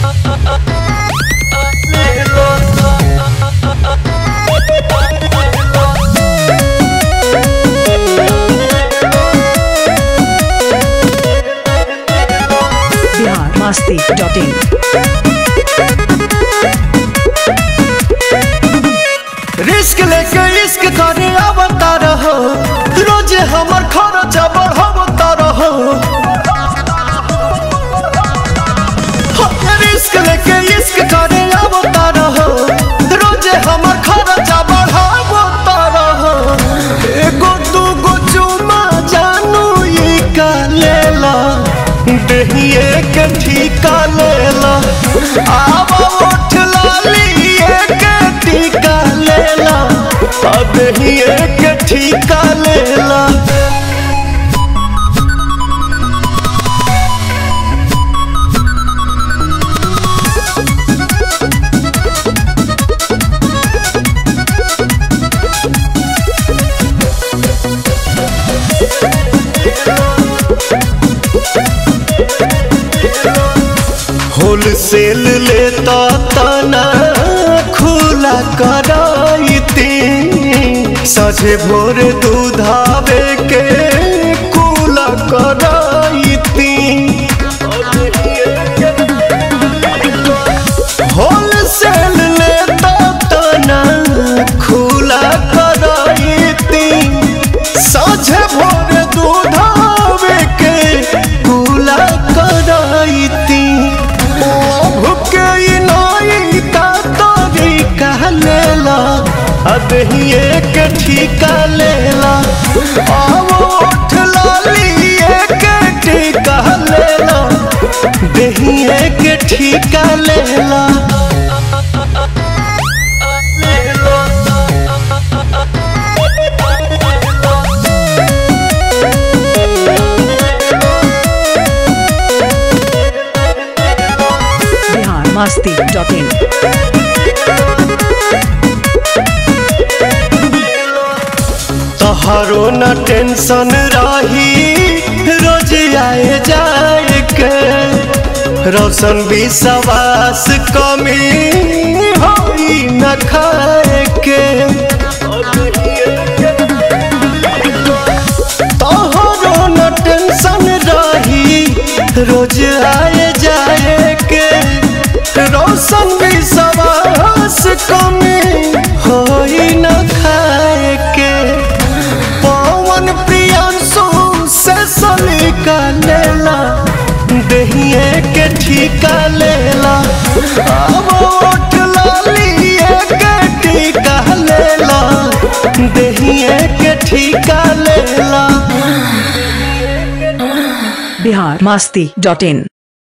बिहार मस्ती dot in risk लेके इश्क करे आवता रहो रोजे हमर खर्चा बढ़ावता रहो रिस्क लेके इश्क करे आवता रहो रोजे हमर खर्चा बढ़ावता रहो एगो दूगो चुमा जानू ई का लेला देहिए के ठीका लेला आवा उठ लाली के टीका लेला आ देहिए के ठीका लेला होलसेल लेता तना खुला कराइती सझे भोर दूधावे के कुला कराइती होलसेल लेता तना खुला कराइती साझे भोर दूधावे के कुला कराइती भुके नाई का तोरी कह लेला अदहिए के ठीका लेला आवो उठ लाली के ठीका लेला दहिए के ठीका लेला बिहार मस्ती डॉट इन तोहरो न टेंशन रही रोज आए जाए के रोशन भी सवास कमी होई न खाए के तोहरो न टेंशन रही रोज आए जाए के रोशन भी सवास कमी होई न खाए के पवन प्रियांशु से सलीका लेला दहिए के ठीका लेला अब उठ लाली के ठीका लेला दहिए के ठीका लेला बिहार मस्ती डॉट इन